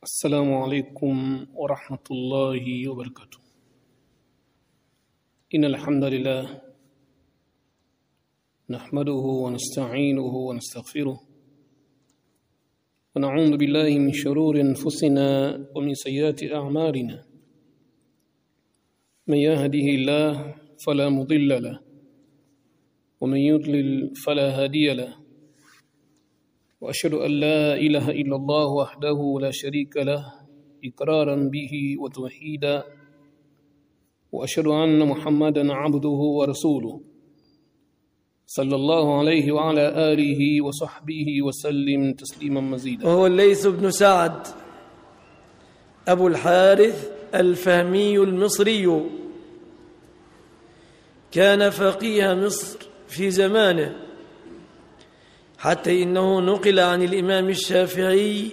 السلام عليكم ورحمة الله وبركاته إن الحمد لله نحمده ونستعينه ونستغفره ونعوذ بالله من شرور أنفسنا ومن سيئات أعمالنا من يهده الله فلا مضل له ومن يضلل فلا هادي له واشهد ان لا اله الا الله وحده لا شريك له اقرارا به وتوحيدا واشهد ان محمدا عبده ورسوله صلى الله عليه وعلى اله وصحبه وسلم تسليما مزيدا وهو الليث بن سعد أبو الحارث الفهمي المصري كان فقيه مصر في زمانه حتى إنه نقل عن الإمام الشافعي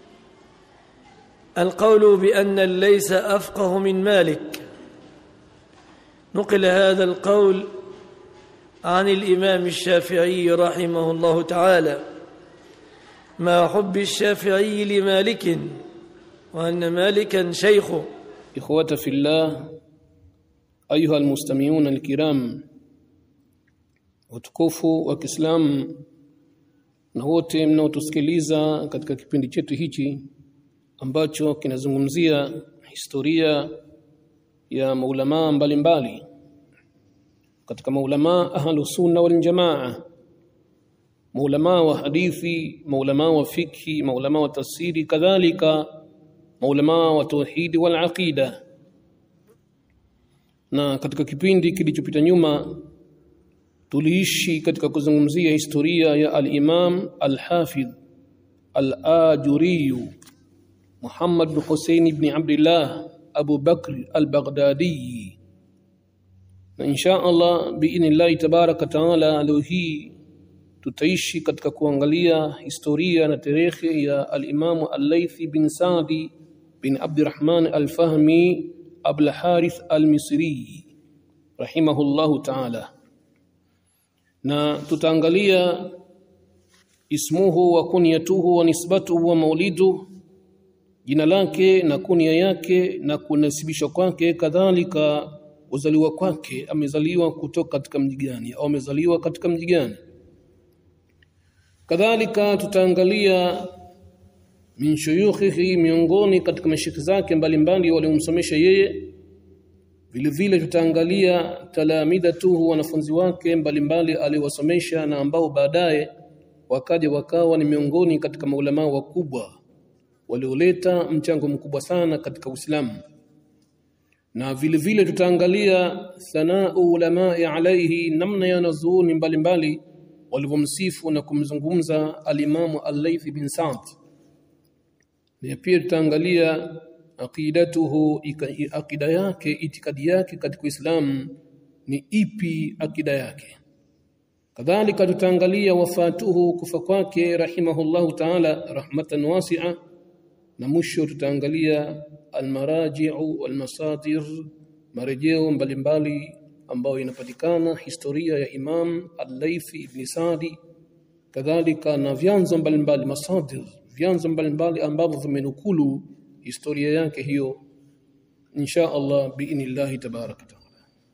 القول بأن الليث أفقه من مالك نقل هذا القول عن الإمام الشافعي رحمه الله تعالى مع حب الشافعي لمالك وأن مالكا شيخه إخوة في الله أيها المستمعون الكرام utukufu wa Kiislamu na wote mnaotusikiliza katika kipindi chetu hichi ambacho kinazungumzia historia ya maulamaa mbalimbali katika maulamaa ahlu sunna wal jamaa maulamaa wa hadithi maulamaa wa fikhi maulamaa wa tafsiri kadhalika maulamaa wa tauhidi wal aqida na katika kipindi kilichopita nyuma tuliishi katika kuzungumzia historia ya al-Imam al-Hafidh al-Ajuri Muhammad bin Hussein ibn Abdullah Abu Bakr al-Baghdadi na insha Allah biidhnillah tabaraka taala leo hii tutaishi katika kuangalia historia na tarehe ya al-Imam al-Laythi bin Sa'di bin Abdurrahman al-Fahmi Abul Harith al-Misri rahimahullahu ta'ala na tutaangalia ismuhu wa kunyatuhu wa nisbatuhu wa maulidu jina lake na kunia yake na kunasibishwa kwake kadhalika uzaliwa kwake amezaliwa kutoka katika mji gani au amezaliwa katika mji gani kadhalika tutaangalia min shuyukhihi miongoni katika mashikhi zake mbalimbali waliomsomesha yeye vile vile tutaangalia talamidatuhu wanafunzi wake mbalimbali aliwasomesha na ambao baadaye wakaja wakawa ni miongoni katika maulama wakubwa walioleta mchango mkubwa sana katika Uislamu na vile vile tutaangalia thanau ulamai alaihi namna ya wanazuoni mbalimbali walivyomsifu na kumzungumza alimamu al-Layth bin Sa'd na pia tutaangalia aqidatuhu akida yake itikadi yake katika Uislamu ni ipi akida yake kadhalika tutaangalia wafatuhu kufa kwake rahimahullahu ta'ala rahmatan wasi'a na mwisho tutaangalia almaraji'u walmasadir marejeo mbalimbali ambayo inapatikana historia ya Imam Al-Laythi ibn Sa'di kadhalika na vyanzo mbalimbali masadir vyanzo mbalimbali ambavyo vimenukulu historia yake hiyo insha Allah biinillahi tabaraka taala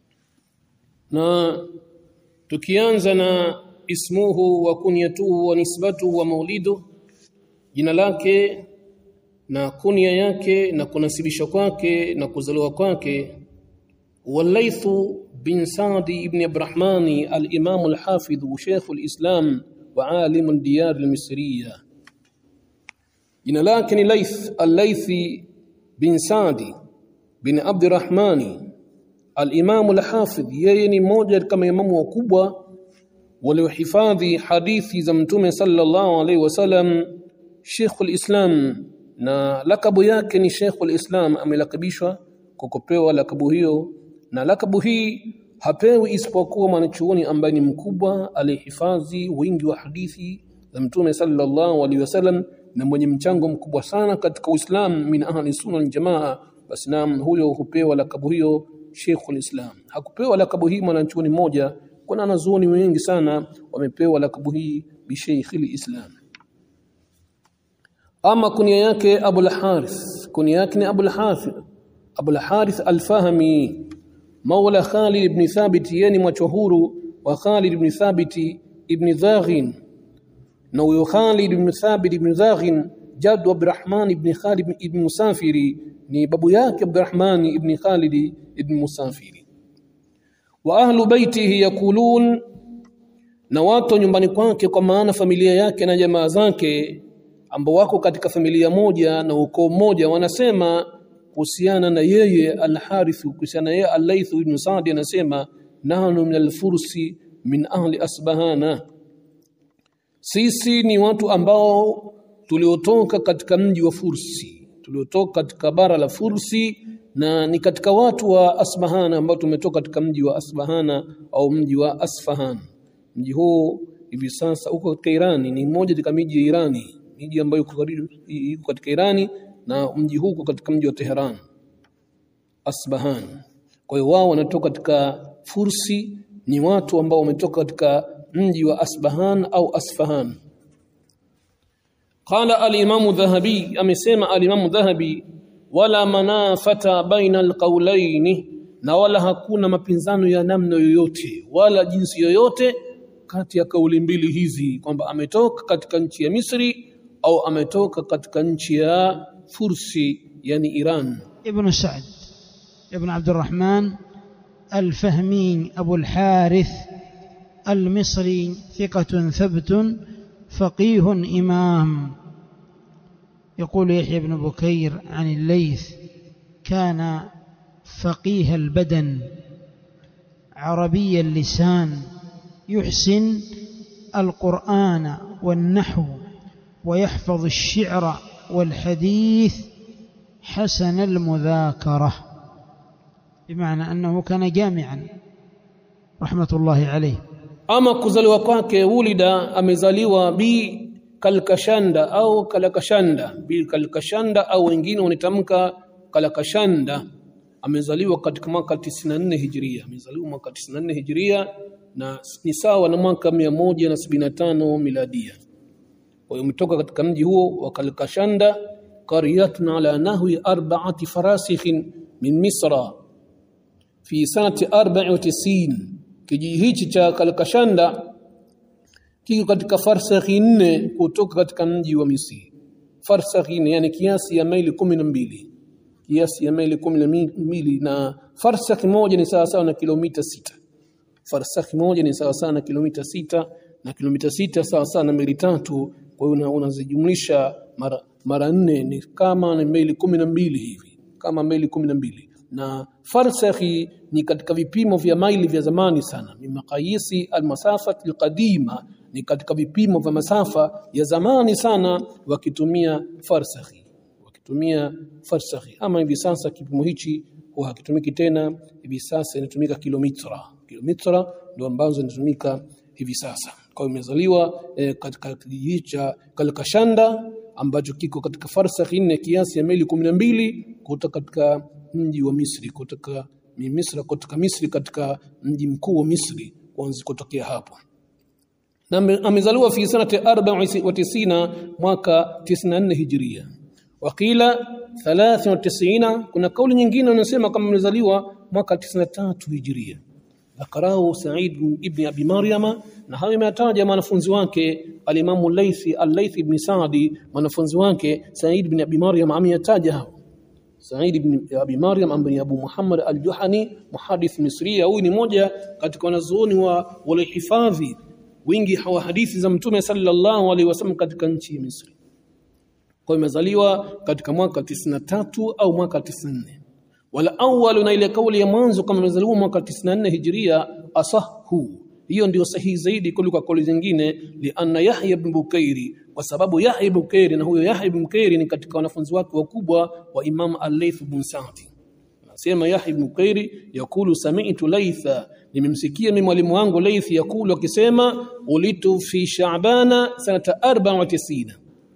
na tukianza na ismuhu wa kunyatuhu wa nisbatuhu wa maulidu jina lake na kunia yake na kunasibishwa kwake na kuzaliwa kwake walaithu bin Sa'di ibn Abdurrahmani al-Imam al-Hafidh Sheikh al-Islam wa alim al-diyar al-Misriyah jina lake ni Laith al-Laythi bin Sa'di bin Abdurrahmani al-Imam al-Hafidh yeye ni mmoja kama imamu wakubwa waliohifadhi hadithi za mtume sallallahu alaihi wasallam Sheikh al-Islam na lakabu yake ni Sheikh al-Islam amelakabishwa kwa kupewa lakabu hiyo na lakabu hii hapewi isipokuwa mwanachuoni ambaye ni mkubwa aliyehifadhi wingi wa hadithi za mtume sallallahu alaihi wasallam na mwenye mchango mkubwa sana katika Uislamu min ahli sunna wal jamaa basi naam huyo hupewa lakabu hiyo Sheikhul Islam hakupewa lakabu hii mwanachuoni mmoja kuna wanazuoni wengi sana wamepewa lakabu hii bi Sheikhul Islam ama kunia yake Abul Harith kunia yake ni Abul Harith Abul Harith Al-Fahmi Maula Khalid ibn Thabit yeye ni mwachohuru wa Khalid ibn Thabit ibn Zaghin na huyo Khalid ibn Thabit ibn Zaghin jaddu Abdurrahman ibn Khalid ibn Musafiri ni babu yake Abdurrahman ibn Khalid ibn Musafiri wa ahlu baitihi yakulun na watu nyumbani kwake kwa maana familia yake na jamaa zake ambao wako katika familia moja na ukoo mmoja wanasema kuhusiana na yeye Al-Harith kuhusiana na yeye Al-Layth ibn Sa'd anasema nahnu min al-fursi min ahli asbahana sisi ni watu ambao tuliotoka katika mji wa Fursi tuliotoka katika bara la Fursi na ni katika watu wa Asbahana ambao tumetoka katika mji wa Asbahana au mji wa Asfahan mji huu hivi sasa uko katika Irani ni mmoja katika miji ya Irani miji ambayo iko karibu iko katika Irani na mji huu uko katika mji wa Tehran Asbahan kwa hiyo wao wanatoka katika Fursi ni watu ambao wametoka katika mji wa Asbahan au Asfahan قال الإمام الذهبي أمسيما الإمام الذهبي ولا منافة بين القولين na wala hakuna mapinzano ya namna yoyote wala jinsi yoyote kati ya kauli mbili hizi kwamba ametoka katika nchi ya Misri au ametoka katika nchi ya Fursi yani Iran ابن سعد ابن عبد الرحمن الفهمي أبو الحارث المصري ثقة ثبت فقيه إمام يقول يحيى بن بكير عن الليث كان فقيه البدن عربي اللسان يحسن القرآن والنحو ويحفظ الشعر والحديث حسن المذاكرة بمعنى أنه كان جامعا رحمة الله عليه ama kuzaliwa kwake ulida amezaliwa bi kalkashanda au kalakashanda bi kalkashanda au wengine wanitamka kalakashanda amezaliwa katika mwaka 94 hijiria amezaliwa mwaka 94 hijiria na ni sawa na mwaka 175 miladia kwa hiyo umetoka katika mji huo wa kalkashanda qaryatun ala nahwi arba'ati farasikhin min misra fi sanati 94 kijiji hichi cha Kalkashanda kiko katika farsakhi nne kutoka katika mji wa Misri. Farsakhi nne yani kiasi ya maili kumi na mbili kiasi ya maili kumi na mbili na farsakhi moja ni sawa sawa na kilomita sita. Farsakhi moja ni sawa sawa na kilomita sita na kilomita sita sawa sawa na maili tatu. Kwa hiyo unazijumlisha mara mara nne ni kama ni maili kumi na mbili hivi, kama maili kumi na mbili na farsakhi ni katika vipimo vya maili vya zamani sana ni maqayisi almasafa alqadima ni katika vipimo vya masafa ya zamani sana wakitumia farsakhi wakitumia farsakhi ama hivi sasa kipimo hichi huwa hakitumiki tena hivi sasa inatumika kilomita kilomita ndio ambazo zinatumika hivi sasa kwa hiyo imezaliwa eh, katika kijiji cha Kalkashanda ambacho kiko katika farsakhi nne kiasi ya maili kumi na mbili kutoka katika mji wa Misri kutoka Misri kutoka Misri katika mji mkuu wa Misri kuanzia kutokea hapo na amezaliwa fi sanati 94 mwaka 94 hijria wakila 93 kuna kauli nyingine wanasema kama amezaliwa mwaka 93 hijria ذكره سعيد ابن ابي مريم na hayo imetaja mwanafunzi wake alimamu Laythi al-Layth ibn Sa'di mwanafunzi wake Sa'id ibn Abi Maryam ameyataja hao Sa'id ibn Abi Maryam ambaye Abu Muhammad al-Juhani muhadith Misri huyu ni moja katika wanazuoni wa walihifadhi wingi wa hadithi za Mtume sallallahu alaihi wasallam katika nchi ya Misri kwa imezaliwa katika mwaka 93 au mwaka 94 wala awwalu na ile kauli ya mwanzo kama imezaliwa mwaka 94 hijria asahu hiyo ndio sahihi zaidi kuliko kauli zingine li anna Yahya ibn Bukairi kwa sababu Yahya ibn Bukairi na huyo Yahya ibn Bukairi ni katika wanafunzi wake wakubwa wa Imam Al-Layth ibn Sa'di anasema Yahya ibn Bukairi yakulu sami'tu Laytha nimemsikia mimi mwalimu wangu Layth yakulu akisema ulitu fi Sha'bana sanata 94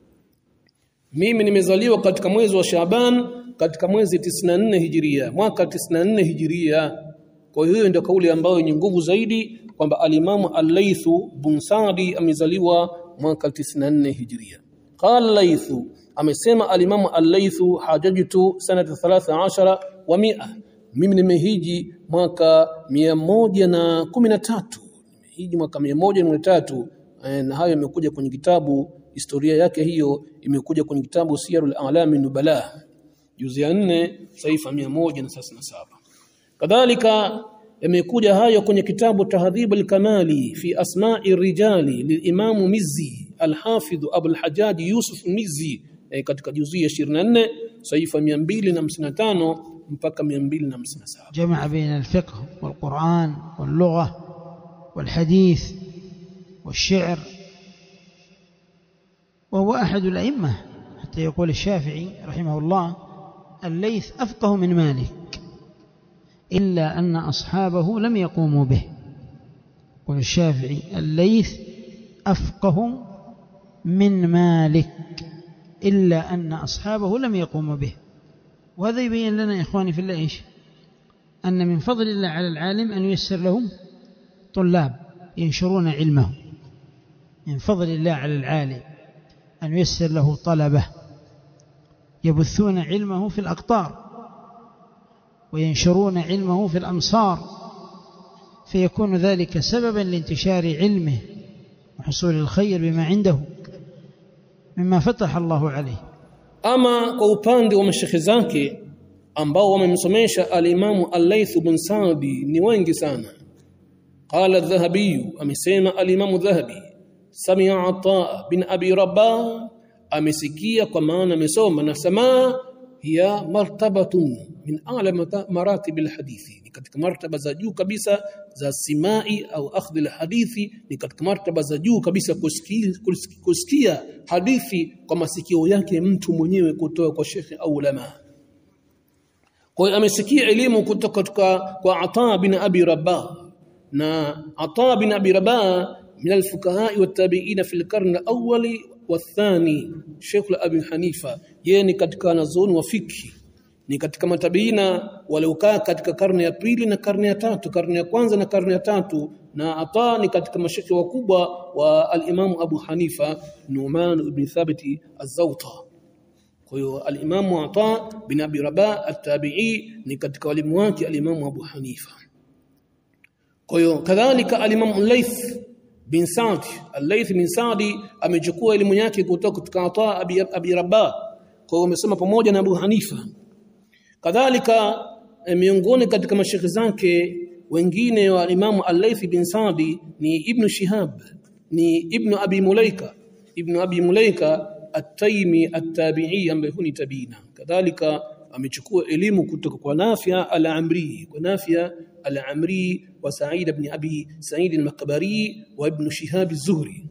mimi nimezaliwa katika mwezi wa Shaaban katika mwezi 94 hijiria mwaka 94 hijiria kwa hiyo ndio kauli ambayo yenye nguvu zaidi kwamba alimamu al-Laythu bin Sa'di amezaliwa mwaka 94 hijiria qala Laythu amesema alimamu al-Laythu hajajtu sanata 13 wa 100 mimi nimehiji mwaka 113 nimehiji mwaka 113 na hayo yamekuja kwenye kitabu historia yake hiyo imekuja kwenye kitabu Siyarul A'lami Nubala juzi ya 4 saifa 137 kadhalika yamekuja hayo kwenye kitabu Tahdhib al-Kamali fi asma'i rijali lilimamu Mizzi al-Hafidh Abu al-Hajjaj Yusuf Mizzi e, katika juzi ya 24 saifa 255 mpaka 257 جمع بين الفقه والقرآن واللغة والحديث والشعر وهو أحد الأئمة حتى يقول الشافعي رحمه الله الليث أفقه من مالك إلا أن أصحابه لم يقوموا به يقول الشافعي الليث أفقه من مالك إلا أن أصحابه لم يقوموا به وهذا يبين لنا إخواني في الله إيش أن من فضل الله على العالم أن ييسر لهم طلاب ينشرون علمه من فضل الله على العالم أن ييسر له طلبة يبثون علمه في الأقطار وينشرون علمه في الأمصار فيكون ذلك سببا لانتشار علمه وحصول الخير بما عنده مما فتح الله عليه ama kwa upande wa mashekhe zake ambao wamemsomesha alimamu al-Layth bin Sa'di ni wengi sana qala adh-Dhahabi amesema alimamu Dhahabi samia Ata bin Abi Rabah amesikia kwa maana amesoma na samaa hiya martabatun min a'la maratib al-hadithi ni katika martaba za juu kabisa za simai au akhdhi al-hadithi ni katika martaba za juu kabisa kusikia, kusikia hadithi kwa masikio yake mtu mwenyewe kutoka kwa shekhe au ulama kwa hiyo amesikia elimu kutoka kwa Ata bin Abi Rabah na Ata bin Abi Rabah من الفقهاء والتابعين في القرن الأول والثاني Sheikh Abi Hanifa yeye ni katika wanazuoni wa fikhi ni katika matabiina waliokaa katika karne ya pili na karne ya tatu karne ya kwanza na karne ya tatu na Ata ni katika mashekhe wakubwa wa al-Imam Abu Hanifa Numan ibn Thabit az-Zawta kwa hiyo al-Imam Ata bin Abi Rabah at-Tabi'i ni katika walimu wake al-Imam Abu Hanifa kwa hiyo kadhalika al-Imam Layth bin Sa'd al-Layth bin Sa'di amechukua elimu yake kutoka katika Ata Abi, Abi Rabah kwa hiyo amesema pamoja na Abu Hanifa kadhalika miongoni katika mashekhe zake wengine wa Imamu Al-Layth bin Sa'di ni Ibn Shihab ni Ibn Abi Mulaika Ibn Abi Mulaika At-Taymi At-Tabi'i ambaye ni tabiina kadhalika amechukua elimu kutoka kwa Nafia Al-Amri kwa Nafia Al-Amri wa Sa'id ibn Abi Sa'id al-Makbari wa Ibn Shihab az-Zuhri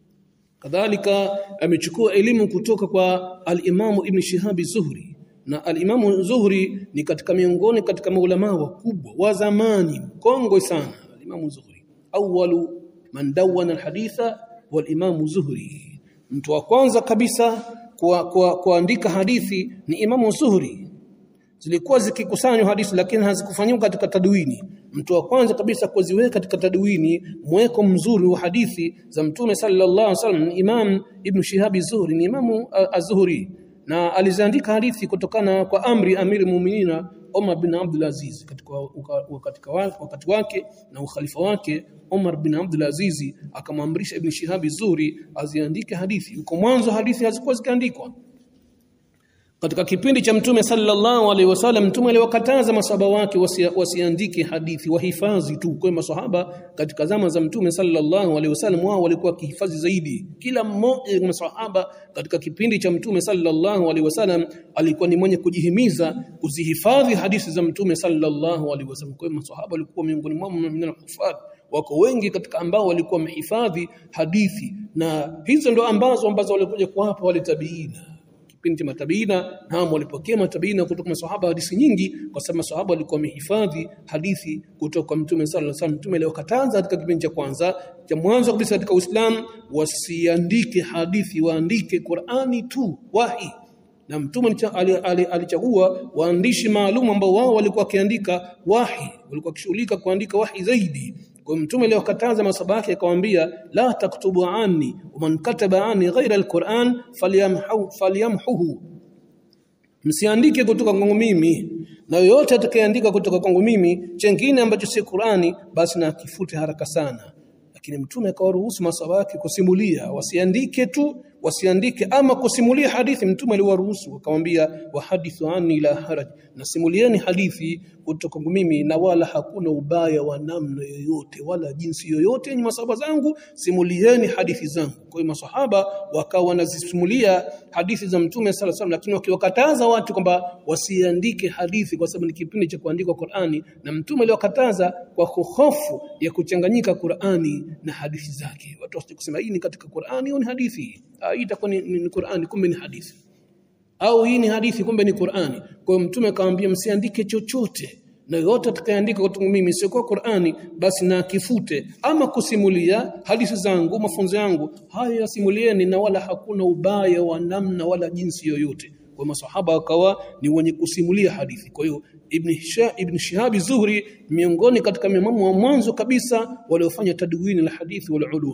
kadhalika amechukua elimu kutoka kwa al-Imam Ibn Shihab az-Zuhri na al-Imam Zuhri ni katika miongoni katika maulama wakubwa wa zamani mkongwe sana al-Imam Zuhri awwalu man dawana al-haditha wal-Imam Zuhri mtu wa kwanza kabisa kuandika hadithi ni Imam Zuhri zilikuwa zikikusanywa hadithi lakini hazikufanywa katika tadwini mtu wa kwanza kabisa kuziweka katika tadwini mweko mzuri wa hadithi za mtume sallallahu alaihi wasallam Imam Ibn Shihab az-Zuhri ni Imam az-Zuhri na aliziandika hadithi kutokana kwa amri amiri muuminina Umar bin Abdul Aziz katika wakati wakati wake na ukhalifa wake Umar bin Abdul Aziz akamwamrisha Ibn Shihab az-Zuhri aziandike hadithi uko mwanzo hadithi hazikuwa zikiandikwa katika kipindi cha mtume sallallahu alaihi wasallam mtume aliwakataza masahaba wake wasiandike hadithi wahifadhi tu kwa masahaba katika zama za mtume sallallahu alaihi wasallam wao walikuwa kihifadhi zaidi kila mmoja wa masahaba katika kipindi cha mtume sallallahu alaihi wasallam alikuwa ni mwenye kujihimiza kuzihifadhi hadithi za mtume sallallahu alaihi wasallam kwa masahaba walikuwa miongoni mwao min al-hufadh wako wengi katika ambao walikuwa wamehifadhi hadithi na hizo ndo ambazo ambazo walikuja kuwapa wale tabiina kipindi cha matabiina nao walipokea matabiina kutoka maswahaba hadithi nyingi kwa sababu maswahaba walikuwa wamehifadhi hadithi kutoka kwa mtume sallallahu alaihi wasallam mtume aliwakataza katika kipindi cha kwanza cha mwanzo kabisa katika Uislamu wasiandike hadithi waandike Qur'ani tu wahi na mtume alichagua waandishi maalum ambao wao walikuwa wakiandika wahi walikuwa wakishughulika kuandika wahi zaidi kwa kwa mtume aliyokataza masaba yake akamwambia la taktubu anni man kataba anni ghaira alquran falyamhu falyamhuhu msiandike kutoka kwangu mimi na yoyote atakayeandika kutoka kwangu mimi chengine ambacho si Qurani basi na akifute haraka sana lakini mtume akawaruhusu masaba yake kusimulia wasiandike tu wasiandike ama kusimulia hadithi mtume aliwaruhusu akamwambia wahadithu anni la haraj nasimulieni hadithi kutoka kwangu mimi na wala hakuna ubaya wa namna yoyote wala jinsi yoyote yenye masahaba zangu simulieni hadithi zangu kwa hiyo masahaba wakawa wanazisimulia hadithi za mtume sala salam lakini wakiwakataza watu kwamba wasiandike hadithi kwa sababu ni kipindi cha kuandika Qur'ani na mtume aliwakataza kwa hofu ya kuchanganyika Qur'ani na hadithi zake watu wasije kusema hii ni katika Qur'ani au ni hadithi Ah, hii itakuwa ni, ni, ni Qur'ani kumbe ni hadithi au hii ni hadithi kumbe ni Qur'ani. Kwa hiyo mtume akamwambia msiandike chochote na yote atakayeandika kutoka mimi sio kwa Qur'ani basi na kifute ama kusimulia hadithi zangu mafunzo yangu haya yasimulieni na wala hakuna ubaya wa namna wala jinsi yoyote kwa masahaba wakawa ni wenye kusimulia hadithi kwa hiyo ibn Shah, ibn Shihab Zuhri miongoni katika mimamu wa mwanzo kabisa waliofanya tadwini la hadithi wal ulum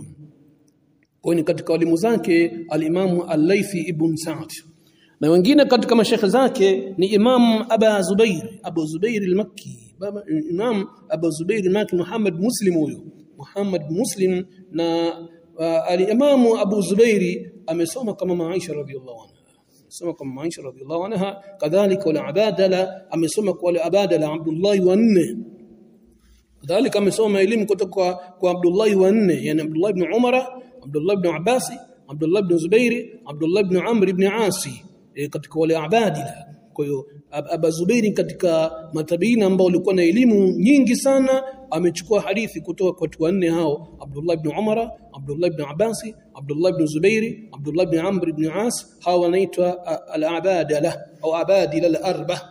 kwa hiyo ni katika walimu zake al-Imam al-Laythi ibn Sa'd na wengine katika mashekhe zake ni Imam Aba Zubair Abu Zubair al-Makki baba Imam Abu Zubair al-Makki Muhammad Muslim huyo Muhammad Muslim na uh, al-Imam Abu Zubairi amesoma kama Aisha radhiallahu anha amesoma kama Aisha radhiallahu anha kadhalika wala Abadala amesoma kwa wale Abadala Abdullah wa nne kadhalika amesoma elimu kutoka kwa, kwa Abdullah wa nne yani Abdullah ibn Umara Abdullah ibn Abbasi Abdullah ibn Zubairi Abdullah ibn Amr ibn Asi e, katika wale abadila kwa hiyo Aba Zubairi katika matabiina ambao walikuwa na elimu nyingi sana amechukua hadithi kutoka kwa watu wanne hao Abdullah ibn Umara Abdullah ibn Abbasi Abdullah ibn Zubairi Abdullah ibn Amr ibn As hawa wanaitwa al-abadila au abadila al-arba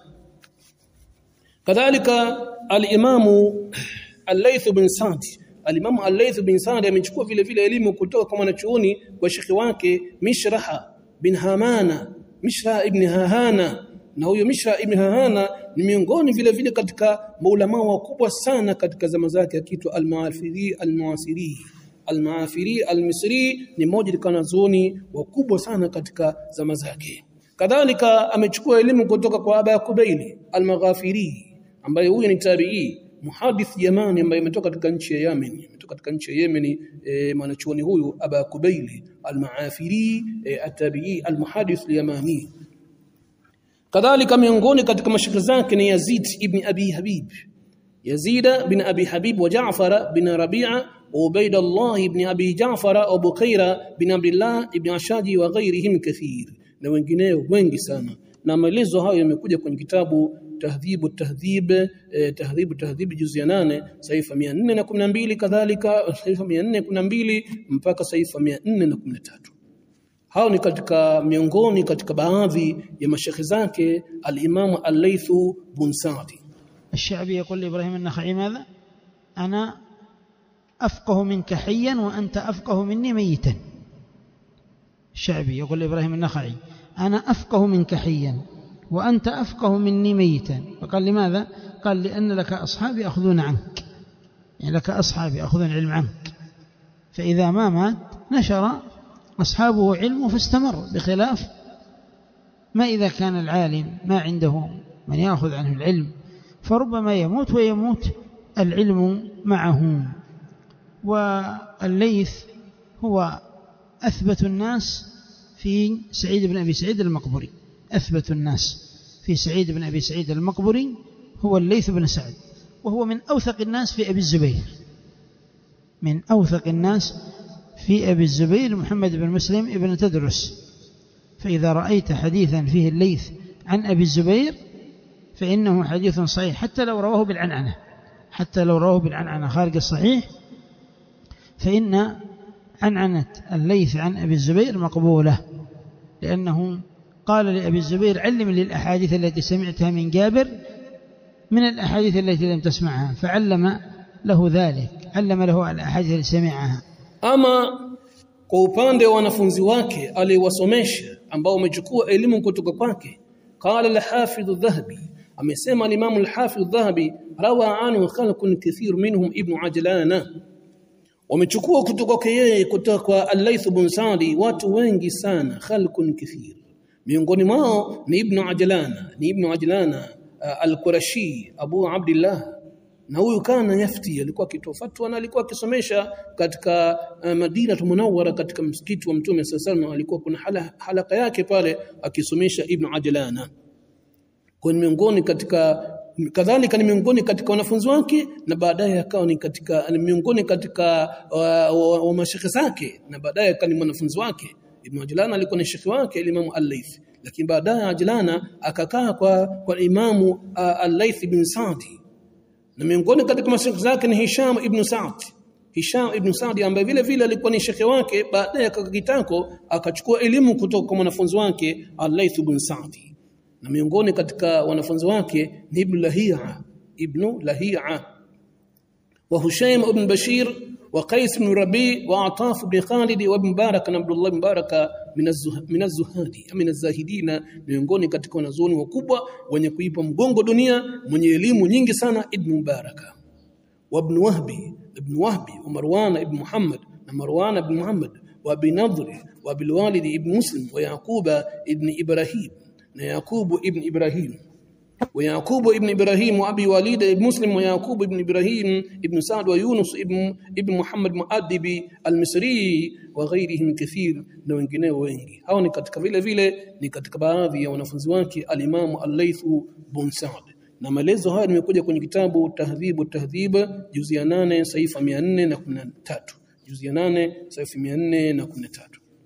kadhalika al-imamu al-Layth bin Sa'd al-imamu al-Layth bin Sa'd amechukua vile vile elimu kutoka kwa mwanachuoni wa shekhi wake Mishraha bin Hamana Mishra ibn Hahana na huyo Mishra ibn Hahana ni miongoni vile vile katika maulama wakubwa sana katika zama zake akiitwa al-Maafiri al-Muasiri al-Maafiri al-Misri ni mmoja katika wanazuoni wakubwa sana katika zama zake kadhalika amechukua elimu kutoka kwa Aba Kubaili al-Maghafiri ambaye huyo ni tabi'i muhadith Yamani ambaye ametoka katika nchi ya Yemen ametoka katika nchi ya Yemen e, mwanachuoni huyu Aba Kubaili al-Maafiri e, at-tabi'i al-muhadith al-Yamani kadhalika miongoni katika mashaka zake ni Yazid ibn Abi Habib Yazid bin Abi Habib wa Ja'far bin Rabi'a wa Ubaydullah ibn Abi Ja'far wa Bukaira bin Abdullah ibn Ashaji wa ghairihim kathir na wengineo wengi sana na maelezo hayo yamekuja kwenye kitabu tahdhibu tahdhib eh, tahdhibu tahdhib juzi ya 8 saifa 412 kadhalika saifa 412 mpaka saifa 413 hao ni katika miongoni katika baadhi ya mashekhe zake al-Imam al-Layth bin Sa'd الشعبي يقول لإبراهيم النخعي ماذا أنا أفقه منك حيا وأنت أفقه مني ميتا الشعبي يقول لإبراهيم النخعي أنا أفقه منك حيا وأنت أفقه مني ميتا فقال لماذا قال لأن لك أصحاب يأخذون عنك يعني لك أصحاب يأخذون العلم عنك فإذا ما مات نشر أصحابه علمه فاستمر بخلاف ما إذا كان العالم ما عنده من يأخذ عنه العلم فربما يموت ويموت العلم معه والليث هو أثبت الناس في سعيد بن أبي سعيد المقبري أثبت الناس في سعيد بن أبي سعيد المقبري هو الليث بن سعد وهو من أوثق الناس في أبي الزبير من أوثق الناس في أبي الزبير محمد بن مسلم ابن تدرس فإذا رأيت حديثا فيه الليث عن أبي الزبير فإنه حديث صحيح حتى لو رواه بالعنعنة حتى لو رواه بالعنعنة خارج الصحيح فإن عنعنة الليث عن أبي الزبير مقبولة لأنه قال لأبي الزبير علم لي الأحاديث التي سمعتها من جابر من الأحاديث التي لم تسمعها فعلم له ذلك علم له الأحاديث التي سمعها ama kwa upande wa wanafunzi wake aliwasomesha ambao wamechukua elimu kutoka kwake qala al-hafidh adh-dhahabi amesema al-Imam al-Hafidh Dhahabi rawa anhu khalqun kathir minhum ibn Ajlana wamechukua kutoka kwake yeye kutoka kwa Al-Layth bin Sa'di watu wengi sana khalqun kathir miongoni mwao ni ibn Ajlana ni ibn Ajlana uh, al-Qurashi Abu Abdullah na huyu kana yafti alikuwa akitoa fatwa na alikuwa akisomesha katika uh, Madina Munawwara katika msikiti wa Mtume sallallahu alikuwa kuna hala, halaka yake pale akisomesha Ibn Ajlana kwa miongoni katika kadhalika ni miongoni katika wanafunzi wake na baadaye akawa ni katika ni miongoni katika wa, wa, wa mashekhe zake na baadaye akawa ni mwanafunzi wake Ibn Ajlana alikuwa ni shekhi wake Imam Al-Layth lakini baadaye Ajlana akakaa kwa kwa Imamu uh, Al-Layth bin Sa'di na miongoni katika mashekhe zake ni Hisham ibn Sa'd Hisham ibn Sa'd ambaye vile vile alikuwa ni shekhe wake baadaye akakitako akachukua elimu kutoka kwa mwanafunzi wake Al-Layth ibn Sa'd na miongoni katika wanafunzi wake ni Ibn Lahia Ibn Lahia wa Hushaym ibn Bashir wa Qais ibn Rabi wa Ataf ibn Khalid wa Ibn Barak na Abdullah ibn Baraka min az-zuhadi min az-zahidina miongoni katika wanazuoni wakubwa wenye kuipa mgongo dunia mwenye elimu nyingi sana Ibn Mubaraka wa Ibn Wahbi Ibn Wahbi wa Marwan ibn Muhammad na Marwan ibn Muhammad wa Abi Nadhr wa Abil Walid ibn Muslim wa Yaquba ibn Ibrahim na Yaqubu ibn Ibrahim ويعقوب ابن إبراهيم وأبي وليد ابن مسلم ويعقوب ابن إبراهيم ابن سعد ويونس ابن ابن محمد مؤدب المصري وغيرهم كثير na wengineo wengi hao ni katika vile vile ni katika baadhi ya wanafunzi wake al-Imam al-Layth bin Sa'd na maelezo haya nimekuja kwenye kitabu Tahdhibu Tahdhib juzi ya 8 saifa 413 juzi ya 8 saifa 413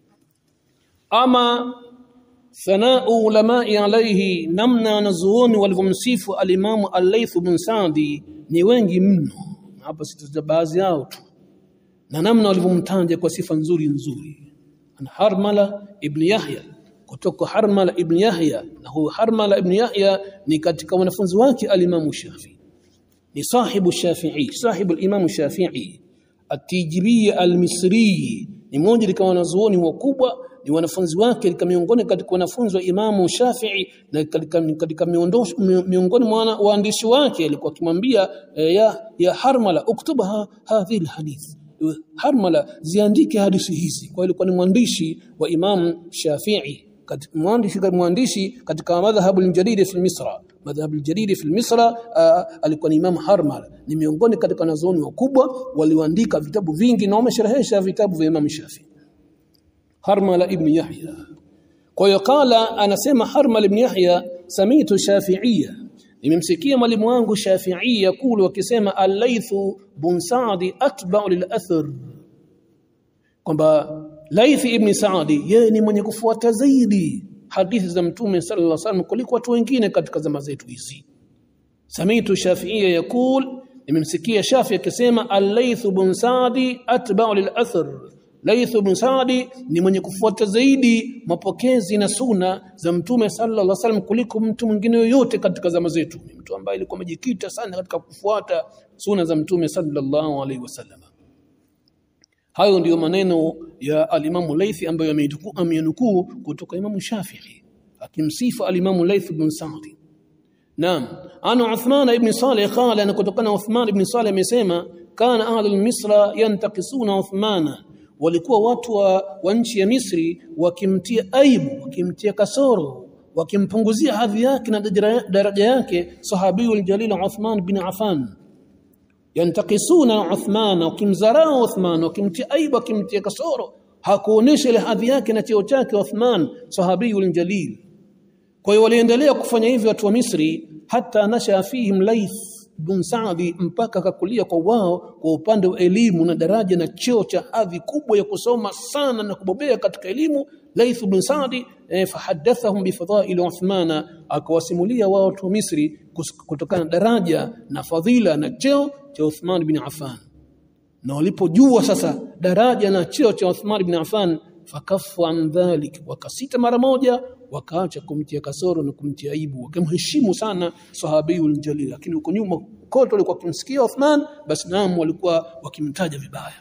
ama thanau ulamai alayhi namna wanazuoni walivyomsifu alimamu al-Layth bin Sa'di ni wengi mno hapa sitaja baadhi yao tu na namna walivyomtaja kwa sifa nzuri nzuri ana Harmala ibn Yahya kutoka Harmala ibn Yahya na huyu Harmala ibn Yahya ni katika wanafunzi wake alimamu Shafi ni sahibu Shafi'i sahibu al-Imam Shafi'i at-Tijibi al-Misri ni mmoja katika wanazuoni wakubwa ni wanafunzi wake katika miongoni katika wanafunzi wa Imamu Shafi'i na katika, katika miongoni mwa waandishi wake alikuwa akimwambia e, ya, ya Harmala uktubaha hadhihi alhadith Harmala ziandike hadithi hizi kwa ilikuwa ni mwandishi wa Imam Shafi'i katika mwandishi mwandishi katika madhhabu al-jadid fi Misra madhhabu al-jadid fi Misra alikuwa ni Imam Harmala ni miongoni katika wanazuoni wakubwa walioandika vitabu vingi na wamesherehesha vitabu vya Imam Shafi'i Harmala ibn Yahya. Kwa hiyo kala anasema Harmala ibn Yahya samitu Shafi'iyya. Nimemsikia mwalimu wangu Shafi'i yakulu akisema al-Layth bin Sa'd atba'u lil-athar. Kwamba Layth ibn Sa'd yeye ni mwenye kufuata zaidi hadithi za Mtume sallallahu alaihi wasallam kuliko watu wengine katika zama zetu hizi. Samitu Shafi'iyya yakul nimemsikia Shafi akisema al-Layth bin Sa'd atba'u lil-athar. Laith ibn Saadi ni mwenye kufuata zaidi mapokezi na suna za Mtume sallallahu alaihi wasallam kuliko mtu mwingine yoyote katika zama zetu. Ni mtu ambaye alikuwa amejikita sana katika kufuata suna za Mtume sallallahu alaihi wasallam. Hayo ndiyo maneno ya alimamu Laith ambayo amenukuu kutoka Imamu Shafi'i akimsifu alimamu Laith ibn Saadi. Naam, ana Uthman ibn Salih qala na kutokana Uthman ibn Salih amesema kana ahlul Misra yantakisuna Uthmana walikuwa watu wa, wa nchi ya Misri wakimtia aibu wakimtia kasoro wakimpunguzia hadhi yake na daraja yake sahabiyul jalil Uthman bin Affan yantakisuna Uthman wakimzarau Uthman wakimtia aibu wakimtia kasoro hakuonesha ile hadhi yake na cheo chake Uthman sahabiyul jalil kwa hiyo waliendelea kufanya hivyo watu wa Misri hata nasha fihim Laith bin Saadi mpaka akakulia kwa wao kwa upande wa elimu na daraja na cheo cha hadhi kubwa ya kusoma sana na kubobea katika elimu Laith bin Saadi eh, fahadathahum bifadhail Uthmana akawasimulia wao watu wa Misri kutokana na daraja na fadhila na cheo cha Uthman bin Affan na walipojua sasa daraja na cheo cha Uthman bin Affan fakafu an dhalik wakasita mara moja wakaacha kumtia kasoro na kumtia aibu wakamheshimu sana sahabiyul jalil lakini huko nyuma kote walikuwa wakimsikia Uthman basi naam walikuwa wakimtaja vibaya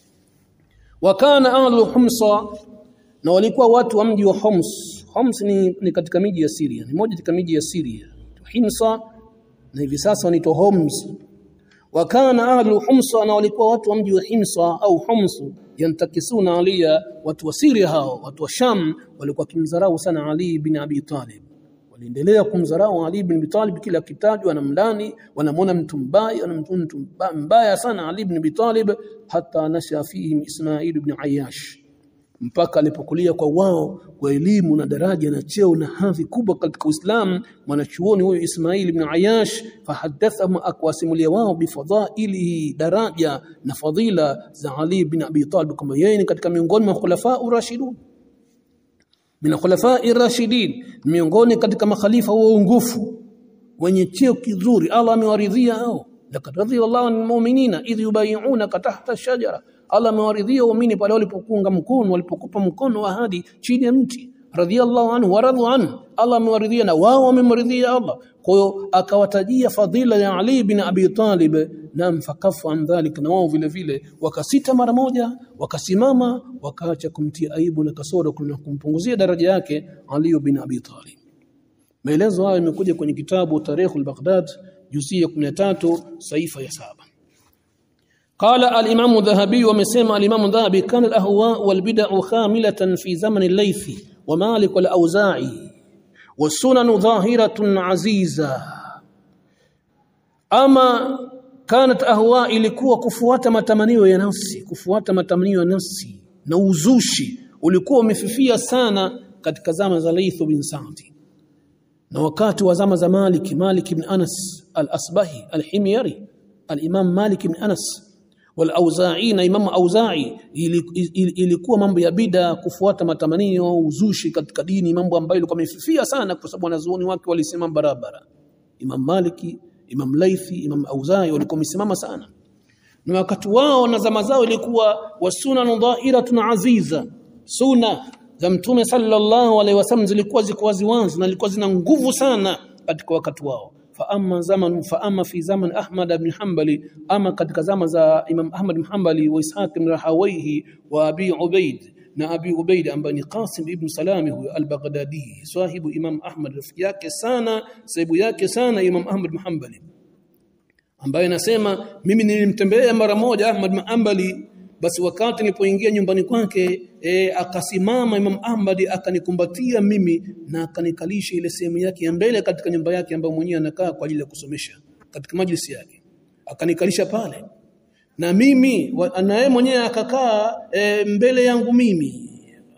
wakana ahlu humsa na walikuwa watu wa mji wa Homs Homs ni, ni katika miji ya Syria ni moja katika miji ya Syria Himsa na hivi sasa wanaitwa Homs wa kana ahlu Humsa na walikuwa watu wa mji wa Himsa au Humsu yantakisuna Aliya watu wa Syria hao watu wa Sham walikuwa kimdharau sana Ali bin Abi Talib waliendelea kumdharau Ali bin Abi Talib kila kitajwa wanamlani wanamwona mtu mbaya wanamwona mtu mbaya sana Ali bin Abi Talib hata nasha fihim Ismail ibn Ayyash mpaka alipokulia kwa wao kwa elimu na daraja na cheo na hadhi kubwa katika Uislamu mwanachuoni huyo Ismail ibn Ayash fahadathahum akwasimulia wao bifadhailihi daraja na fadhila za Ali ibn Abi Talib kama yeye ni katika miongoni mwa khulafa urashidun min khulafa irashidin miongoni katika makhalifa waongofu wenye cheo kizuri Allah amewaridhia hao laqad radiyallahu anil mu'minina idh yubay'unaka tahta ash-shajara Allah amewaridhia waumini pale walipokunga mkono walipokupa mkono wa ahadi chini ya mti radhiallahu anhu waradhu anhu Allah amewaridhia na wao wamemridhia Allah kwa hiyo akawatajia fadhila ya Ali bin Abi Talib na mfakafu an dhalika na wao vile vile wakasita mara moja wakasimama wakaacha kumtia aibu na kasoro na kumpunguzia daraja yake Ali bin Abi Talib maelezo hayo yamekuja kwenye kitabu Tarikhul Baghdad juzia ya 13 saifa ya saba قال الإمام الذهبي ومسيما الإمام الذهبي كان الأهواء والبدع خاملة في زمن الليث ومالك والأوزاعي والسنن ظاهرة عزيزة أما كانت أهواء ilikuwa kufuata matamanio ya nafsi kufuata matamanio ya nafsi na uzushi ulikuwa umefifia sana katika zama za Laith bin Sa'd na wakati wa zama za Malik Malik ibn Anas al-Asbahi al-Himyari al-Imam Malik ibn Anas wal-Auza'i na Imam Auza'i ilikuwa mambo ya bida kufuata matamanio uzushi katika dini mambo ambayo ilikuwa imefifia sana kwa sababu wanazuoni wake walisimama barabara Imam Maliki Imam Laithi Imam Auza'i walikuwa wamesimama sana na wakati wao na zama zao ilikuwa wasuna dhahiratun aziza sunna za mtume sallallahu alaihi wasallam zilikuwa ziko waziwazi na zilikuwa zina nguvu sana katika wakati wao fa amma zaman fa amma fi zaman Ahmad ibn Hanbali ama katika zama za Imam Ahmad ibn Hanbali wa Ishaq ibn Rahawayhi wa Abi Ubaid na Abi Ubaid ambaye ni Qasim ibn Salami huyo al-Baghdadi sahibu Imam Ahmad rafiki yake sana sahibu yake sana Imam Ahmad ibn Hanbali ambaye anasema mimi nilimtembelea mara moja Ahmad ibn Hanbali basi wakati nilipoingia nyumbani kwake e, akasimama Imam Ahmad akanikumbatia mimi na akanikalisha ile sehemu yake ya mbele katika nyumba yake ambayo mwenyewe anakaa kwa ajili ya kusomesha katika majlisi yake akanikalisha pale na mimi na yeye mwenyewe akakaa e, mbele yangu mimi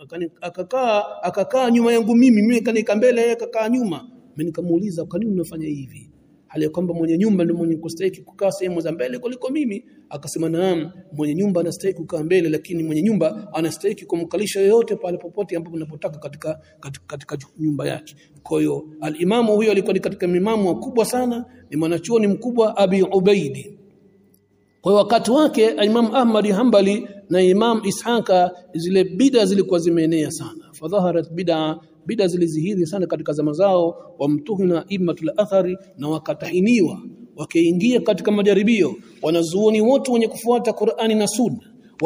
akakaa akakaa nyuma yangu mimi mimi kanika mbele yeye akakaa nyuma mimi nikamuuliza kwa nini unafanya hivi hali ya kwamba mwenye nyumba ndio mwenye kustahili kukaa sehemu za mbele kuliko mimi akasema naam mwenye nyumba anastahili kukaa mbele lakini mwenye nyumba anastahili kumkalisha yoyote pale popote ambapo unapotaka katika, katika, katika nyumba yake kwa hiyo alimamu huyo alikuwa ni katika mimamu wakubwa sana ni mwanachuoni mkubwa Abi Ubaidi kwa hiyo wakati wake Imam Ahmad Hanbali na Imam Ishaka zile bida zilikuwa zimeenea sana fadhaharat bid'a bida zilizihiri sana katika zama zao wamtuhina immatul athari na wakatahiniwa wakaingia katika majaribio wanazuoni wote wenye kufuata Qur'ani na Sunna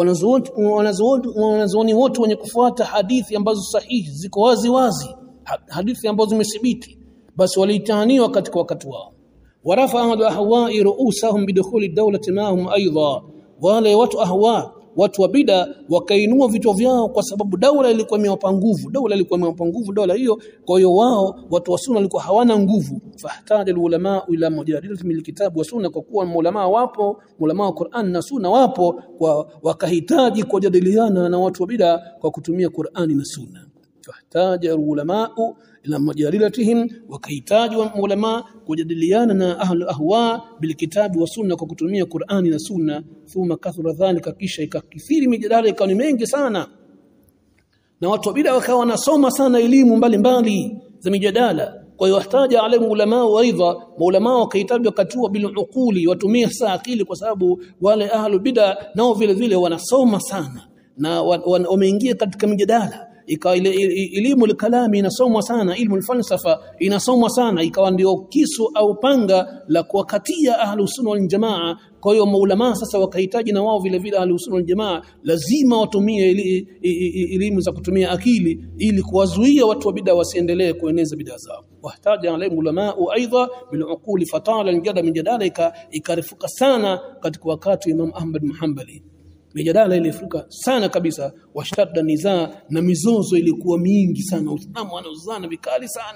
wanazuoni wote wenye kufuata hadithi ambazo sahihi ziko wazi wazi hadithi ambazo zimethibiti basi walitahiniwa katika wakati wao warafa ahlu ahwa'i ru'usahum bidukhuli dawlati mahum aidha wale watu ahwa watu wa bida wakainua vichwa vyao kwa sababu daula ilikuwa imewapa nguvu daula ilikuwa imewapa nguvu daula hiyo kwa hiyo wao watu wa sunna walikuwa hawana nguvu fahtaja ulama ila mujadilati min kitabu wa sunna kwa kuwa ulama wapo ulama wa Qur'an na sunna wapo kwa wakahitaji kujadiliana na watu wa bida kwa kutumia Qur'ani na sunna fahtaja ulama ila majalilatihim wakahitaji wa ulama kujadiliana na ahlu ahwa bilkitabi wa sunna kwa kutumia Qur'ani na sunna thumma kathura dhalika kisha ikakithiri mijadala ikawa ni mengi sana na watu wa bid'a wakawa wanasoma sana elimu mbalimbali za mijadala kwa hiyo wahtaja alayhi ulama aidha maulama wakahitaji wakati huo bil uquli watumie saa akili kwa sababu wale ahlu bid'a nao vile vile wanasoma sana na wameingia katika mijadala ikawa ile elimu kalami inasomwa sana ilmu falsafa inasomwa sana ikawa ndio kisu au panga la kuwakatia ahlus sunna wal jamaa kwa hiyo maulama sasa wakahitaji na wao vile vile ahlus sunna wal jamaa lazima watumie elimu za kutumia akili ili kuwazuia watu wa bid'a wasiendelee kueneza bid'a zao wahtaja alayhi ulama aidha bil uquli fatala aljada mijadala ikarifuka sana katika wakati wa Imam Ahmad Muhammadi mijadala ilifuka sana kabisa washtadda nizaa na mizozo ilikuwa mingi sana Uislamu wanaozana vikali sana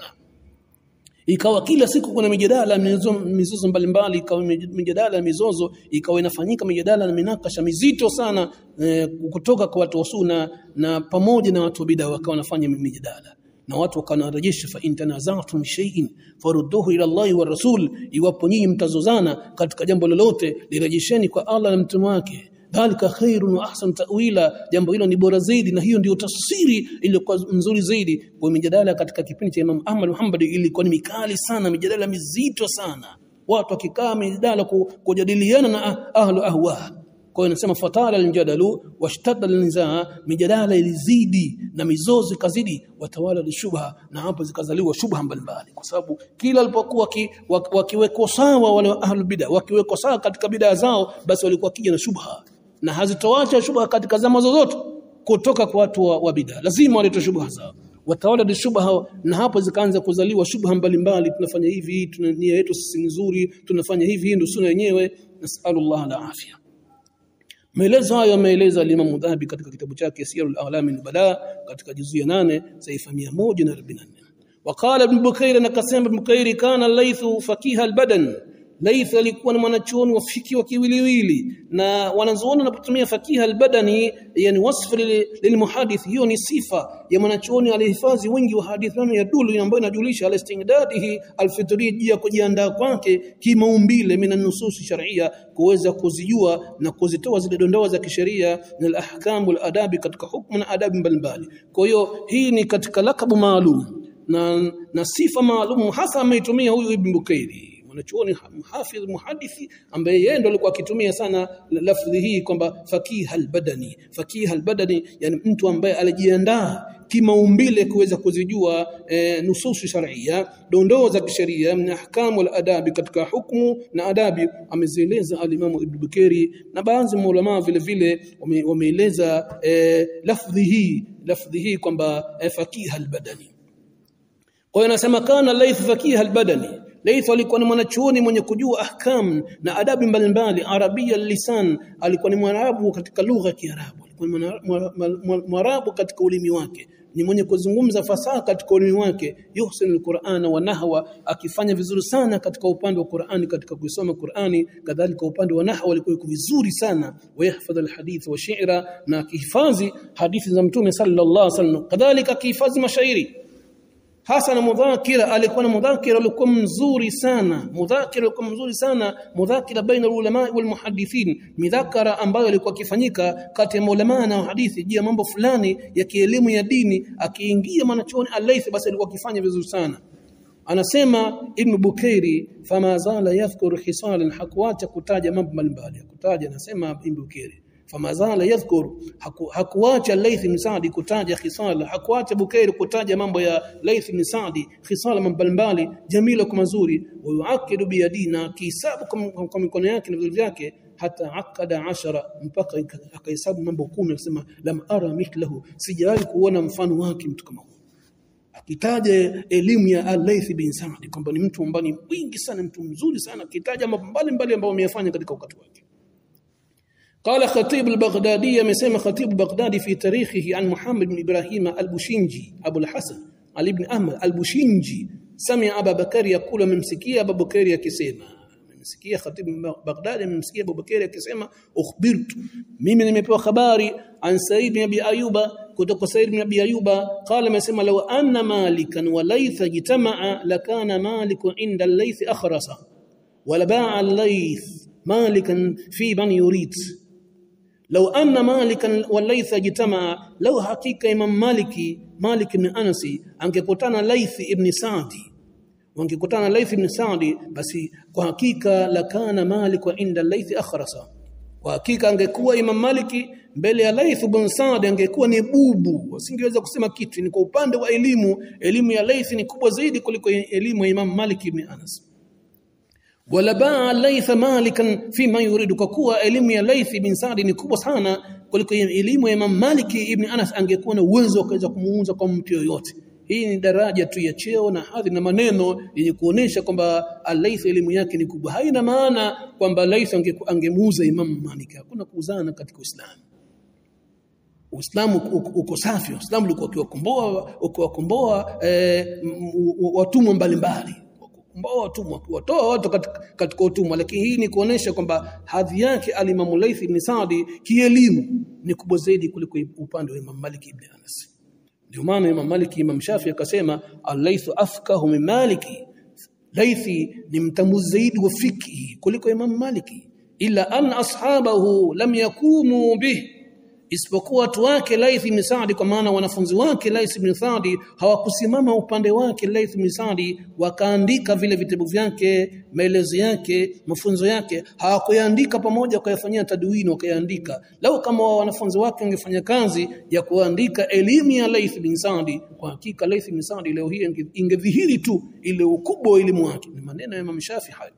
ikawa kila siku kuna mijadala mizozo mbalimbali ikawa mijadala mizozo ikawa inafanyika mijadala na minakasha mizito sana eh, kutoka kwa watu wa sunna na pamoja na watu wa bid'a wakawa wanafanya mijadala na watu wakanarejesha fa intanazatum shay'in farudduhu ila Allah wa rasul iwapo nyinyi mtazozana katika jambo lolote lirejesheni kwa Allah na mtume wake dhalika khairun wa ahsan ta'wila jambo hilo ni bora zaidi na hiyo ndio tafsiri iliyokuwa nzuri zaidi kwa mijadala katika kipindi cha Imam Ahmad Muhammad ilikuwa ni mikali sana mijadala mizito sana watu wakikaa mijadala kujadiliana na ahlu ahwa kwa hiyo inasema fatala aljadalu washtadda alnizaa mijadala ilizidi na mizozo ikazidi watawala lishubha na hapo zikazaliwa shubha mbalimbali kwa sababu kila alipokuwa wakiwekwa sawa wale ahlu bid'a wakiwekwa sawa katika bid'a zao basi walikuwa kija na shubha na hazitoacha shubha katika zama zozote kutoka kwa watu wa, wa bid'a lazima walete shubha zao watawala shubha na hapo zikaanza kuzaliwa shubha mbalimbali tunafanya hivi tuna nia yetu sisi nzuri tunafanya hivi ndio sunna yenyewe nasallallahu la afya Maelezo hayo ameeleza Imam Dhahabi katika kitabu chake Siyarul A'lam al-Bala katika juzu ya 8 saifa 144. Waqala Ibn Bukair na kasema Ibn Bukair kana Laythu fakiha al-badan. Layth alikuwa ni mwanachuoni wa fiki wa kiwiliwili na wanazuoni wanapotumia fakiha al-badani yani wasfu lilmuhadith hiyo ni sifa ya mwanachuoni alihifadhi wingi wa hadithi na yadulu ambayo inajulisha al-istingdadihi al-fitri ya kujiandaa kwake kimaumbile mina nususi sharia kuweza kuzijua na kuzitoa zile dondoa za kisheria na al-ahkamu al-adabi katika hukumu na adabu mbalimbali kwa hiyo hii ni katika lakabu maalum na, na sifa maalum hasa ameitumia huyu Ibn Bukairi mwanachuoni mhafidh muhadithi ambaye yeye ndo alikuwa akitumia sana lafdhi hii kwamba fakiha albadani fakiha albadani yani mtu ambaye alijiandaa kimaumbile kuweza kuzijua e, nususu sharia dondoo za kisheria na ahkamu al-adabi katika hukumu na adabi amezieleza alimamu Ibn Bukeri na baadhi maulama vile vile wameeleza e, lafdhi hii lafdhi hii kwamba e, fakiha albadani kwa hiyo anasema kana laith fakiha albadani Laith alikuwa ni mwanachuoni mwenye kujua ahkam na adabu mbalimbali arabia lisan alikuwa ni mwarabu katika lugha ya Kiarabu alikuwa ni mwarabu katika ulimi wake ni mwenye kuzungumza fasaha katika ulimi wake yuhsin alquran wa nahwa akifanya vizuri sana katika upande wa Qur'ani katika kusoma Qur'ani kadhalika upande wa nahwa alikuwa yuko vizuri sana wayahfadh alhadith wa shi'ra na akihifadhi hadithi za mtume sallallahu alaihi wasallam kadhalika akihifadhi mashairi hasa na mudhakira alikuwa na mudhakira alikuwa mzuri sana mudhakira alikuwa mzuri sana mudhakira baina ulama wal muhaddithin midhakara ambayo ilikuwa kifanyika kati ya maulama na hadithi juu ya mambo fulani ya kielimu ya dini akiingia mwanachuoni alaisi basi alikuwa akifanya vizuri sana anasema ibn bukairi fama zala yadhkur khisalan hakuacha kutaja mambo mbalimbali kutaja anasema ibn bukairi famazala yadhkur haku, hakuacha Laith bin Sa'di kutaja khisala hakuacha Bukairi kutaja mambo ya Laith bin Sa'di khisala mbalimbali jamila kwa mazuri wayuakidu biyadina kisabu kwa mikono yake na vidole vyake hata akada ashara mpaka akahesabu mambo kumi akasema lam ara mithlahu sijawahi kuona mfano wake mtu kama huyo akitaja elimu ya Al-Layth bin Sa'd kwamba ni mtu ambaye ni mwingi sana mtu mzuri sana akitaja mambo mbalimbali ambayo ameyafanya katika wakati wake قال خطيب البغدادي مسمى خطيب البغدادي في تاريخه عن محمد بن إبراهيم البوشنجي أبو الحسن علي بن أحمد البوشنجي سمع أبا بكر يقول ممسكية أبا بكر يكسيما ممسكية خطيب بغدادي ممسكية أبو بكر يكسيما أخبرت mimi nimepewa habari an Said bin Abi Ayuba kutoka Said bin Abi Ayuba qala amesema law anna malikan wa laytha jitamaa lakana maliku inda al-layth akhrasa wala ba'a al-layth malikan fi man yurid لو أن مالكا والليث اجتمع لو حقيقة إمام مالكي مالك بن أنس angekutana Laith ibn Sa'di wangekutana Laith ibn Sa'di basi kwa hakika lakana Malik wa inda Laith akhrasa kwa hakika angekuwa Imam Maliki mbele ya Laith bin Sa'd angekuwa ni bubu wasingeweza kusema kitu ni kwa upande wa elimu elimu ya Laith ni kubwa zaidi kuliko elimu ya Imam Malik ibn Anas wala baa Laith malikan fima yuridu kwa kuwa elimu ya Laith bin Sa'd ni kubwa sana kuliko elimu ya Imam Malik ibn Anas angekuwa na uwezo wa kuweza kumuunza kwa mtu yoyote hii ni daraja tu ya cheo na hadhi na maneno yenye kuonesha kwamba Laith elimu yake ni kubwa haina maana kwamba Laith angemuuza Imam Malik hakuna kuuzana katika Uislamu Uislamu uko safi Uislamu ulikuwa ukiwakomboa ukiwakomboa eh, watumwa mbalimbali kukomboa watumwa kuwatoa watu katika, katika utumwa lakini hii ni kuonesha kwamba hadhi yake alimamu Laith ibn Saadi kielimu ni kubwa zaidi kuliko upande wa Imam Malik ibn Anas ndio maana Imam Malik Imam Shafi akasema al-Layth afkahu min Maliki Laythi ni mtambuzi zaidi wa fikhi kuliko Imam Maliki ila an ashabahu lam yakumu bih isipokuwa watu wake Laith ibn Sa'di kwa maana wanafunzi wake Laith ibn Sa'di hawakusimama upande wake Laith ibn Sa'di wakaandika vile vitabu vyake maelezo yake mafunzo yake hawakuyaandika pamoja wakayafanyia tadwini wakayaandika lau kama wanafunzi wake wangefanya kazi ya kuandika elimu ya Laith ibn Sa'di kwa hakika Laith ibn Sa'di leo hii ingedhihiri tu ile ukubwa wa elimu wake ni maneno ya Imam Shafi hayo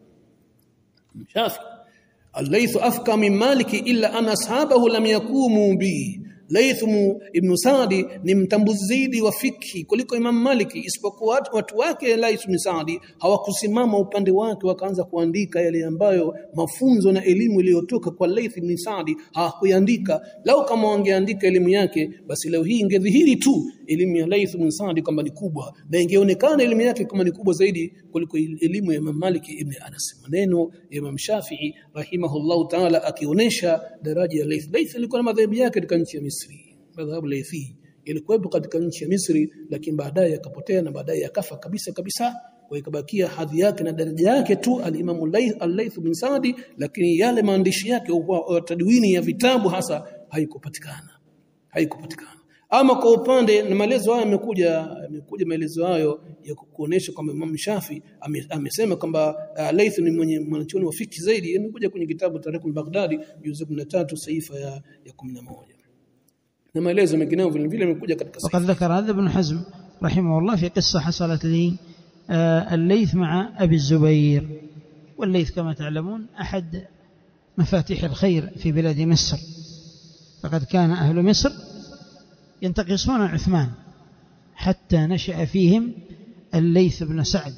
Shafi الليث أفقى من مالك إلا أن أصحابه لم يقوموا به Laith ibn Sa'di ni mtambuzi zaidi wa fikhi kuliko Imam Maliki isipokuwa watu wake Laith ibn Sa'di hawakusimama upande wake wakaanza kuandika yale ambayo mafunzo na elimu iliyotoka kwa Laith ibn Sa'di hawakuandika lau kama wangeandika elimu yake basi leo hii ingedhihiri tu elimu ya Laith ibn Sa'di kwamba ni kubwa na ingeonekana elimu yake kama ni kubwa zaidi kuliko elimu ya Imam Maliki ibn Anas maneno ya Imam Shafi'i rahimahullahu ta'ala akionyesha daraja ya Laith Laith ilikuwa na madhehebu yake katika nchi ya Misri madhhabu Laythi ilikuwepo katika nchi ya Misri lakini baadaye yakapotea na baadaye yakafa kabisa kabisa kwa ikabakia hadhi yake na daraja yake tu al-Imam al-Layth bin Sa'di lakini yale maandishi yake tadwini ya vitabu hasa haikupatikana haikupatikana ama kwa upande na maelezo hayo yamekuja yamekuja maelezo hayo ya kuonesha kwamba Imam Shafi amesema kwamba uh, Layth ni mwenye mwanachuoni wa fiki zaidi yamekuja kwenye kitabu Tarikh al-Baghdadi juzu 13 saifa ya, ya 11 na maelezo mengineyo vile vile yamekuja katika وقد ذكر هذا ابن حزم رحمه الله في قصة حصلت لي الليث مع أبي الزبير والليث كما تعلمون أحد مفاتيح الخير في بلاد مصر فقد كان أهل مصر ينتقصون عثمان حتى نشأ فيهم الليث بن سعد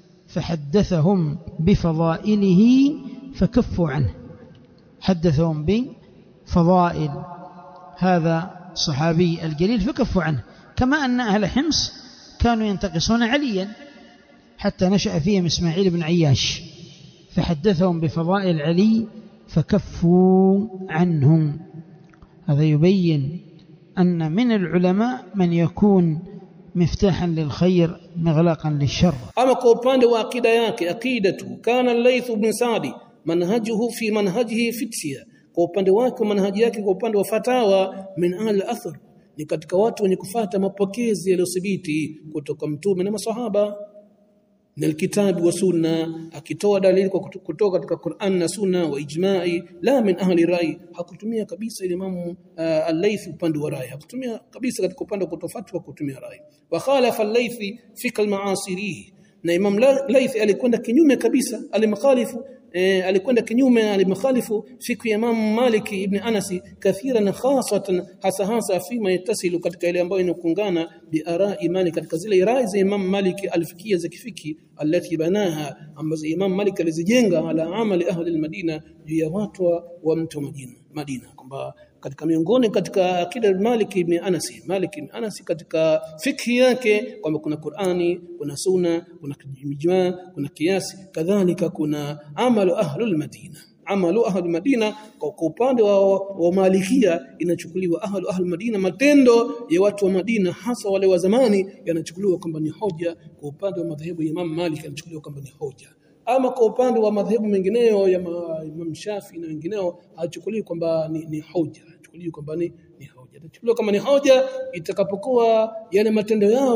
فحدثهم بفضائله فكفوا عنه حدثهم بفضائل هذا الصحابي الجليل فكفوا عنه كما أن أهل حمص كانوا ينتقصون عليا حتى نشأ فيهم إسماعيل بن عياش فحدثهم بفضائل علي فكفوا عنهم هذا يبين أن من العلماء من يكون مفتاحا للخير مغلاقا للشر أما كوباند وعقيدة yake aqidatu kana al-Layth ibn Sa'di manhajuhu fi manhajihi fitya kwa upande wake manhaji yake kwa upande wa fatawa min ahli athar ni katika watu wenye kufata mapokezi yaliyothibiti kutoka mtume na masahaba na alkitabu wa sunna akitoa dalili kwa kutoka katika Qur'an na sunna wa ijma'i la min ahli rai hakutumia kabisa Imam uh, al-Layth upande wa rai hakutumia kabisa katika upande wa kutofatwa kutumia rai wa khalafa al-Layth fi al-ma'asirihi na Imam Layth alikwenda kinyume kabisa alimkhalifu eh, alikwenda kinyume alimkhalifu fiku ya Imam Malik ibn Anas kathiran khasatan hasa hasa fima yatasilu katika ile ambayo inakungana bi arai Malik katika zile rai za Imam Malik alifikia za kifiki alati banaha ambazo Imam Malik alizijenga ala amali ahli al-Madina juu ya watu wa mtu wa Madina Madina kwamba katika miongoni katika akida Malik ibn Anas Malik ibn Anas katika fikhi yake kwamba kuna Qur'ani kuna sunna kuna ijma kuna kiasi kadhalika kuna amalu ahlul madina amalu ahli madina kwa upande wa, wa malikia inachukuliwa ahlu ahli madina matendo ya watu wa Madina hasa wale wa zamani yanachukuliwa kwamba ni hoja kwa upande wa madhehebu ya Imam Malik yanachukuliwa kwamba ni hoja ama kwa upande wa madhehebu mengineyo ya Imam Shafi na wengineo hachukuliwi kwamba ni, ni hoja hachukuliwi kwamba ni, ni hoja itachukuliwa kama ni hoja itakapokuwa yale matendo yao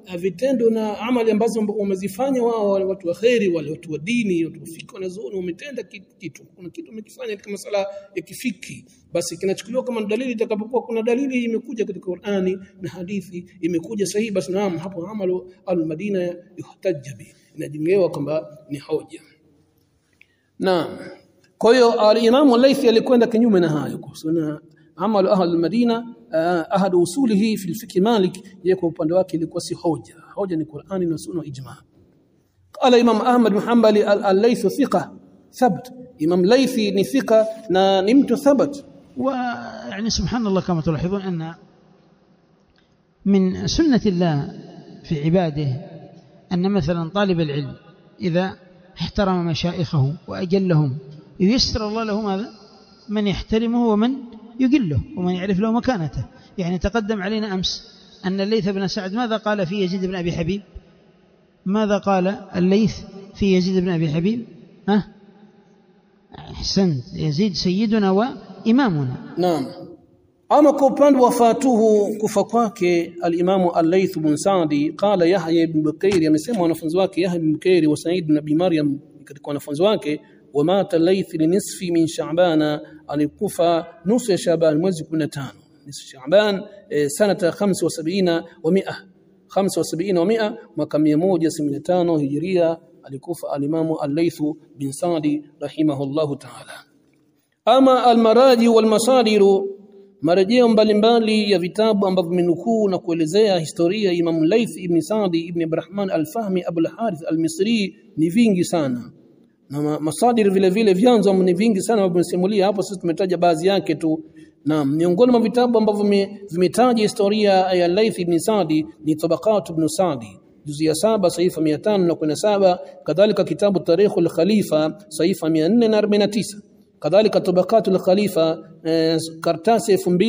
uh, vitendo na amali ambazo wamezifanya wao wale watu wa kheri wale watu wa dini watu wa fiki wanazuoni wametenda kitu kuna kitu wamekifanya katika masala ya kifiki basi kinachukuliwa kama dalili itakapokuwa kuna dalili imekuja katika Qur'ani na hadithi imekuja sahihi basi naam hapo amalu al-Madina yuhtajja bi inajengewa kwamba ni hoja naam kwa hiyo al-Imam al-Laythi alikwenda kinyume na hayo kwa sababu amalu ahli al-Madina ahad usulihi fi al-fiqh Malik yeye kwa upande wake ilikuwa si hoja hoja ni Qur'ani na sunna ijma qala Imam Ahmad bin Hanbali al-Laythi thiqa thabt Imam Laythi ni thiqa na ni mtu thabat ويعني سبحان الله كما تلاحظون أن من سنة الله في عباده أن مثلا طالب العلم إذا احترم مشايخه وأجلهم ييسر الله له ماذا من يحترمه ومن يقله ومن يعرف له مكانته يعني تقدم علينا أمس أن الليث بن سعد ماذا قال في يزيد بن أبي حبيب ماذا قال الليث في يزيد بن أبي حبيب ها أحسنت يزيد سيدنا وإمامنا Naam. Ama kwa upande wa fatuhu kufa kwake al-Imamu al-Layth bin Sa'di qala Yahya ibn Bukairi amesema wanafunzi wake Yahya ibn Bukairi wa Sa'id ibn Abi Maryam katika wanafunzi wake wa mata Layth li nisfi min Sha'bana alikufa nusu ya Sha'ban mwezi 15 nisfu Sha'ban eh, sanata 75 wa 100 75 wa 100 mwaka 175 Hijria alikufa al-Imamu al-Layth bin Sa'di rahimahullahu ta'ala ama almaraji walmasadiru marejeo mbalimbali ya vitabu ambavyo vimenukuu na kuelezea historia ya Imam Laith ibn Sa'di ibn Abdurrahman al-Fahmi Abu al-Harith al-Misri ni vingi sana na ma- masadir vile vile vyanzo ni vingi sana ambavyo vimesimulia hapo sisi tumetaja baadhi yake tu na miongoni mwa vitabu ambavyo vime- vimetaja historia ya Laith ibn Sa'di ni Tabaqat ibn Sa'di juzi ya saba saifa 517 kadhalika kitabu Tarikh al-Khalifa saifa 449 kadhalika tabaqat al-khalifa eh, kartasi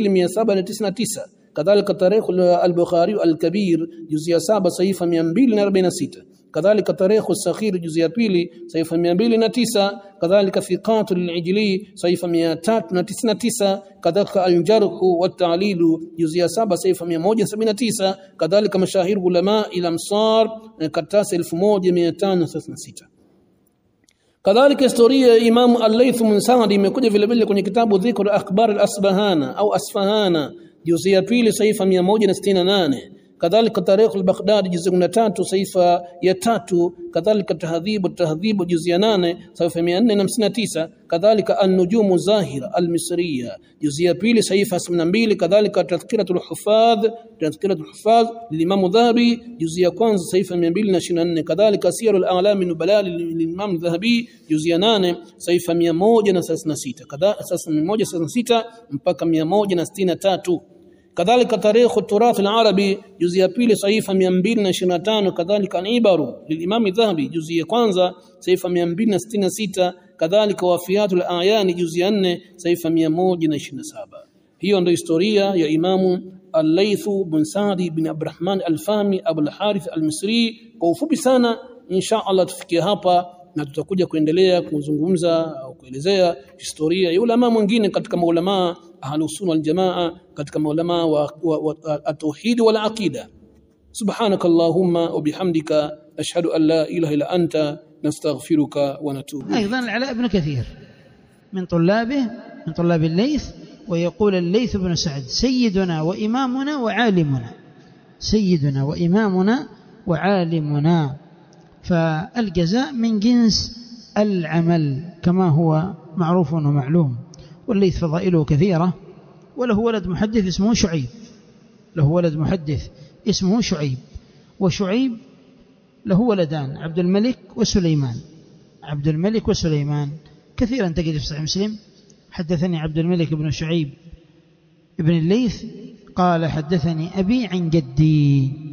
2799 kadhalika tarikh al-bukhari al-kabir juzi ya saba saifa 246 kadhalika tarikh al-sakhir juzi ya pili saifa 209 kadhalika thiqat al-ijli saifa 399 kadhalika al-jarh wa at-ta'lil juzi ya saba saifa 179 kadhalika mashahir ulama ila amsar eh, kartasi 1536 kadhalika historia ya Imam Al-Layth bin Sa'd imekuja vile vile kwenye kitabu Dhikr Akhbar Al-Asbahana au Asfahana juzi ya pili saifa 168 kadhalika Tarikh Al-Baghdadi juzi ya tatu saifa ya tatu kadhalika Tahdhib Tahdhib juzi ya 8 saifa 459 kadhalika An-Nujum Zahira Al-Misriya juzi ya pili saifa 72 kadhalika Tadhkiratul Huffaz Tadhkiratul Huffaz للإمام الذهبي جزء ya kwanza saifa 224 kadhalika Siyarul A'lam Nubala للإمام الذهبي جزء 8 saifa 136 kadhalika sasa 136 mpaka 163 kadhalika tarikh turath al-arabi juzi ya pili saifa 225 kadhalika al-ibaru lilimam dhahabi juzi ya kwanza saifa 266 kadhalika wafiatul ayani juzi ya 4 saifa 127 hiyo ndio historia ya imamu al-Layth bin Sa'di bin Abdurrahman al-Fahmi Abu al-Harith al-Misri kwa ufupi sana insha Allah tufikie hapa na tutakuja kuendelea kuzungumza au kuelezea historia ya ulama mwingine katika maulama ahlus sunna wal jamaa katika maulama wa, wa, wa at-tauhid wal aqida subhanak allahumma wa bihamdika ashhadu an la ilaha illa anta nastaghfiruka wa natubu أيضا العلاء بن كثير من طلابه من طلاب الليث ويقول الليث بن سعد سيدنا وإمامنا وعالمنا سيدنا وإمامنا وعالمنا فالجزاء من جنس العمل كما هو معروف ومعلوم والليث فضائله كثيرة وله ولد محدث اسمه شعيب له ولد محدث اسمه شعيب وشعيب له ولدان عبد الملك وسليمان عبد الملك وسليمان كثيرا تجد في صحيح مسلم حدثني عبد الملك بن شعيب ابن الليث قال حدثني أبي عن جدي